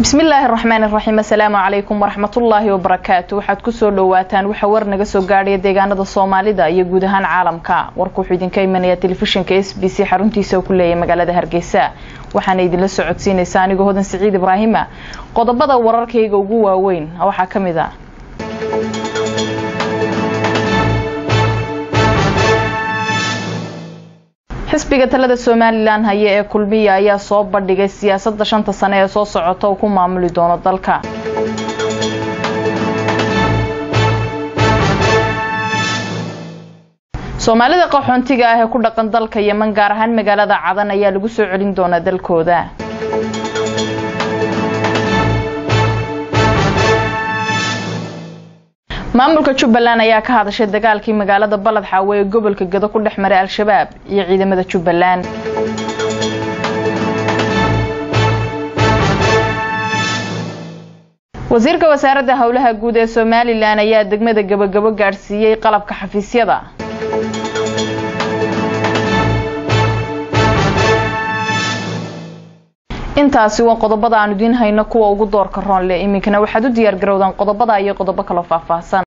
bismillaahi raxmaan iraxiim assalaamu calaykum waraxmatullaahi wabarakaatu waxaad kusoo dhawaataan waxa war naga soo gaadhaya deegaanada soomaalida iyo guud ahaan caalamka warka wuxuu idinka imanaya telefishinka s b c xaruntiisa oo ku leeyahay magaalada hargeysa waxaana idinla socodsiinaysa anigoo hodan siciid ibraahima qodobada wararkayga ugu waaweyn waxaa ka mid a xisbiga talada somalilan haya ee kulmiya ayaa soo bandhigay siyaasadda shanta sane ee soo socota uu ku maamuli doono dalka soomaalida qaxoontiga ah ee ku dhaqan dalka yeman gaar ahaan magaalada cadan ayaa lagu soo celin doonaa dalkooda maamulka jubbaland ayaa ka hadashay dagaalkii magaalada balad xaawe ee gobolka gado ku dhex maray al-shabaab iyo ciidamada jubbaland wasiirka wasaaradda howlaha guud ee somalilan ayaa degmada gabagabo gaadhsiiyey qalabka xafiisyada intaasi waa qodobada aan idiin hayno kuwa ugu doorka roonle iminkana waxaad u diyaar garowdaan qodobada iyo qodobo kaloo faahfaahsan